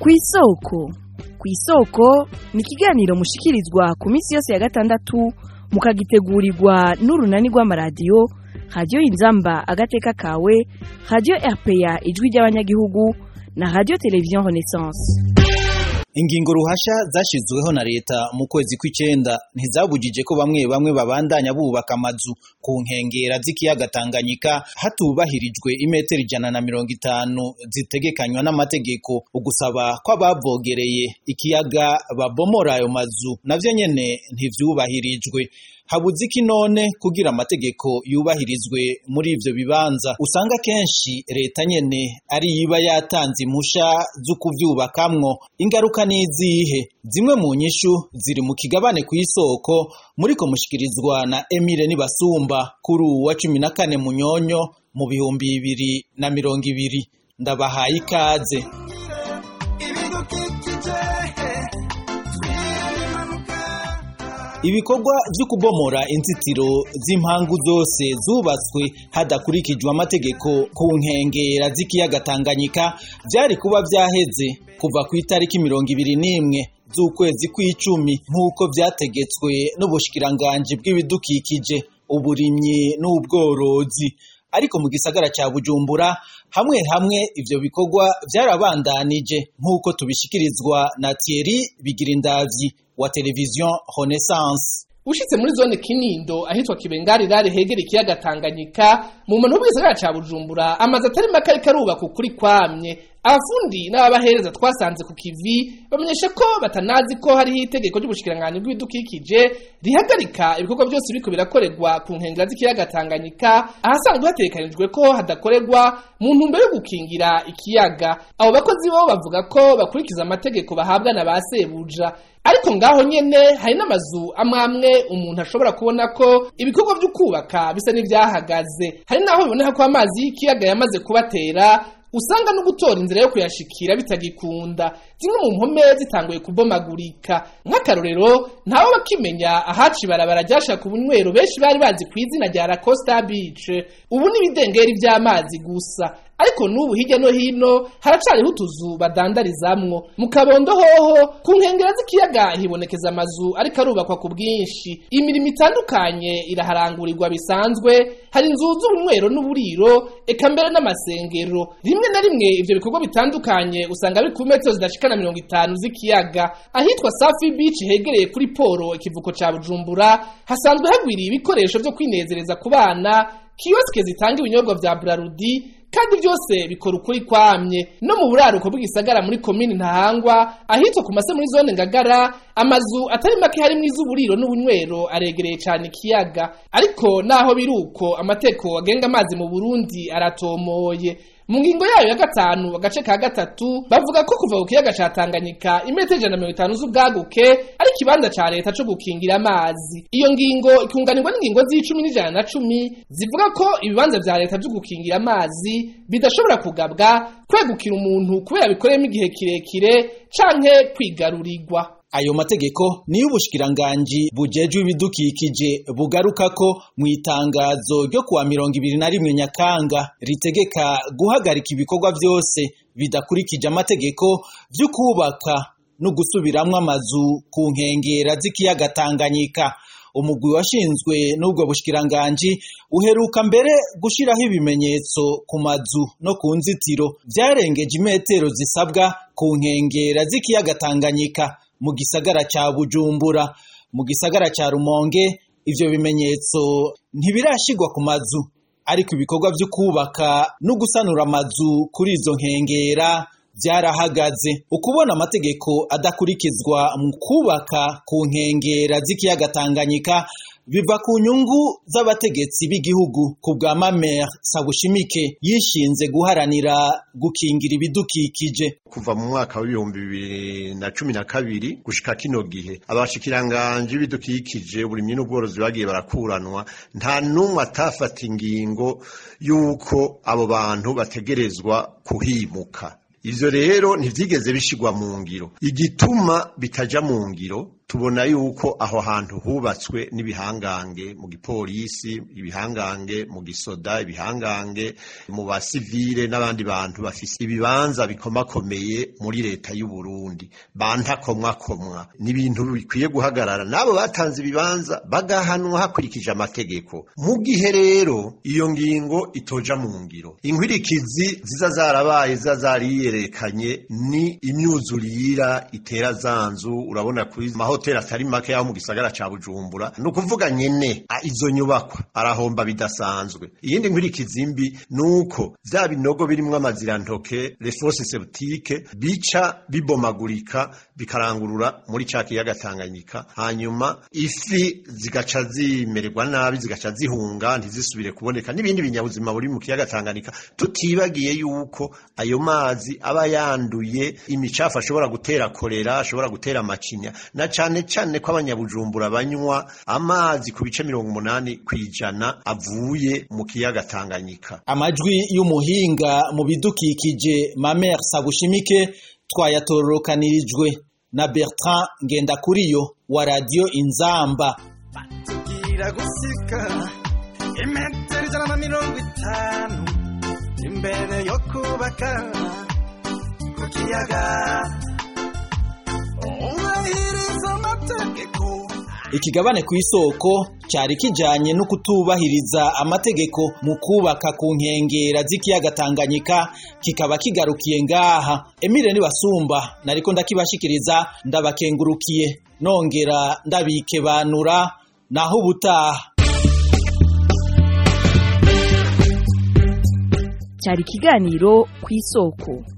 kw'isoko kw'isoko ni ikiganiro mushikirizwa ku minsi yose ya gatandatu mukagitegurirwa n'urunani rw'amaradiyo radiyo inzamba agateka kawe radiyo rpa ijwi ry'abanyagihugu na radiyo televiziyo renaissance ingingo ruhasha zashyizweho na leta mu kwezi kw'icenda ntizabujije ko bamwe bamwe babandanya bubaka amazu ku nkengera z'ikiyaga Tanganyika hatubahirijwe imetero ijana na mirongo itanu zitegekanywa n'amategeko ugusaba ko abavogereye ikiyaga babomora ayo mazu navyo nyene ntivyubahirijwe habuze iki none kugira amategeko yubahirizwe muri ivyo bibanza usanga kenshi leta nyene ari iba yatanze impusha zo kuvyubakamwo ingaruka n'izihe zimwe mu nyishu ziri mu kigabane kw'isoko muriko mushikirizwa na Emile Nibasumba kuri uwa cumi na kane munyonyo mu bihumbi bibiri na mirongo ibiri ndabahaye ikaze ibikorwa vyo kubomora inzitiro z'impangu zose zubatswe hadakurikijwe amategeko ku nkengera z'ikiyaga Tanganyika vyari kuba vyaheze kuva ku itariki mirongo ibiri n'imwe z'ukwezi kw'icumi nk'uko vyategetswe n'ubushikiranganji bw'ibidukikije uburimyi n'ubworozi ariko mu gisagara ca Bujumbura hamwe hamwe ivyo bikorwa vyarabandanije nk'uko tubishikirizwa na Thierry Bigirindavyi wa televiziyo Renaissance ushitse muri zone Kinindo ahitwa Kibengarirare hegera ikiyaga Tanganyika mu muntu w'isagara ca Bujumbura amazu atari make ariko arubaka ukuri kwamye abafundi n'ababahereza twasanze ku kivi bamenyesha ko batanazi ko hariho itegeko ry'ubushikiranganji bw'ibidukikije rihagarika ibikorwa byose biriko birakorerwa ku nkengera z'ikiyaga Tanganyika ahasanzwe hategekanijwe ko hadakorerwa mu ntumbero yo gukingira ikiyaga abo bakozi bo bavuga ko bakurikiza amategeko bahabwa na ba sebuja ariko ngaho nyene hari n'amazu amwe amwe umuntu ashobora kubona ko ibikorwa vyo kubaka bisa n'ivyahagaze hari naho biboneka ko amazi y'ikiyaga yamaze kubatera usanga no gutora inzira yo kuyashikira bitagikunda zimwe mu mpome zitanguye kubomagurika nk'akarorero ntawe bakimenya ahaca ibarabara ryashaka ubunywero benshi bari bazi ku izina rya La Costa Beach ubu n'ibidengeri vy'amazi gusa ariko n'ubu hirya no hino haracariho utuzu badandarizamwo mu kabondo hoho ku nkengera z'ikiyaga hibonekeza amazu ariko arubakwa ku bwinshi imirimo itandukanye iraharangurirwa bisanzwe hari inzu z'ubunywero n'uburiro eka mbere n'amasengero rimwe na rimwe ivyo bikorwa bitandukanye usanga biri ku metero zidashika na mirongo itanu z'ikiyaga ahitwa Safi Beach hegereye kuri poro ikivuko ca Bujumbura hasanzwe hagwiriye ibikoresho vyo kwinezereza ku bana kioske zitanga ibinyobwa vya Brarudi kandi byose bikora ukuri kwamye no mu buraruko bw'igisagara muri komini ntahangwa ahitwa ku mase muri zone ngagara amazu atari make harimo iz'uburiro n'ubunywero aregereye cyane ikiyaga ariko naho biruko amateko agenga amazi mu Burundi aratomoye mu ngingo yayo ya gatanu agace ka gatatu bavuga ko kuva ku kiyaga ca Tanganyika imetero ijana na mirongo itanu z'ubwaguke ari ikibanza ca leta co gukingira amazi iyo ngingo ikunganirwa n'ingingo z'icumi n'ijana na cumi zivuga ko ibibanza vya leta vyo gukingira amazi bidashobora kugabwa kwegukira umuntu kubera bikoreyemo igihe kirekire canke kwigarurirwa ayo mategeko niyo ubushikiranganji bujejwe ibidukikije bugaruka ko mu itangazo ryo kuwa mirongo ibiri na rimwe nyakanga ritegeka guhagarika ibikorwa vyose bidakurikije amategeko vyo kubaka no gusubiramwo amazu ku nkengera z'ikiyaga Tanganyika umugwi washinzwe n'ubwo bushikiranganji uheruka mbere gushiraho ibimenyetso ku mazu no ku nzitiro vyarengeje imetero zisabwa ku nkengera z'ikiyaga Tanganyika mu gisagara ca Bujumbura mu gisagara ca Rumonge ivyo bimenyetso ntibirashigwa ku mazu ariko ibikorwa vyo kubaka no gusanura amazu kuri izo nkengera vyarahagaze ukubona amategeko adakurikizwa mu kubaka ku nkengera z'ikiyaga Tanganyika biva ku nyungu z'abategetsi b'igihugu ku bwa Mamer Sabushimike yishinze guharanira gukingira ibidukikije kuva mu mwaka w'ibihumbi bibiri na cumi na kabiri gushika kino gihe abashikiranganji b'ibidukikije uburimyi n'ubworozi bagiye barakuranwa nta n'umwe atafata ingingo y'uko abo bantu bategerezwa kuhimuka ivyo rero ntivyigeze bishigwa mu ngiro igituma bitaja mu ngiro tubona yuko aho hantu hubatswe n'ibihangange mu gipolisi ibihangange mu gisoda ibihangange mu basivile n'abandi bantu bafise ibibanza bikomakomeye muri leta y'u Burundi bantakomwakomwa ni ibintu bikwiye guhagarara n'abo batanze ibibanza bagahanwa hakurikije amategeko mu gihe rero iyo ngingo itoja mu ngiro inkwirikizi ziza zarabaye ziza zariyerekanye ni imyuzurira itera zanzu urabona kuri mahoteli atari make yaho mu gisagara ca Bujumbura ni ukuvuga nyene a, izo nyubakwa arahomba bidasanzwe iyindi nkwirikizi mbi nuko vya binogo birimwo amazirantoke les fosses septiques bica bibomagurika bikarangurura muri ca kiyaga Tanganyika hanyuma ifi zigaca zimererwa nabi zigaca zihunga ntizisubire kuboneka n'ibindi binyabuzima buri mu kiyaga Tanganyika tutibagiye yuko ayo mazi aba yanduye imicafu ashobora gutera kolera ashobora gutera macinya na cane cane ko abanyabujumbura banywa amazi ku bice mirongo umunani kwijana avuye mu kiyaga Tanganyika amajwi y'umuhinga mu bidukikije Mamer Sabushimike twayatororokanirijwe na Bertrand Ngendakuriyo wa Radio Inzamba tugira gusika imetero ijana na mirongo itanu imbere yo kubaka ku kiyaga ubahiriza amategeko ikigabane ku isoko cyari kijanye no kutubahiriza amategeko mu kubaka ku nkengera z'ikiyaga Tanganyika kikaba kigarukiye ngaha Emile Nibasumba nariko ndakibashikiriza ndabakengurukiye nongera ndabikebanura naho ubutaha cyari ikiganiro ku isoko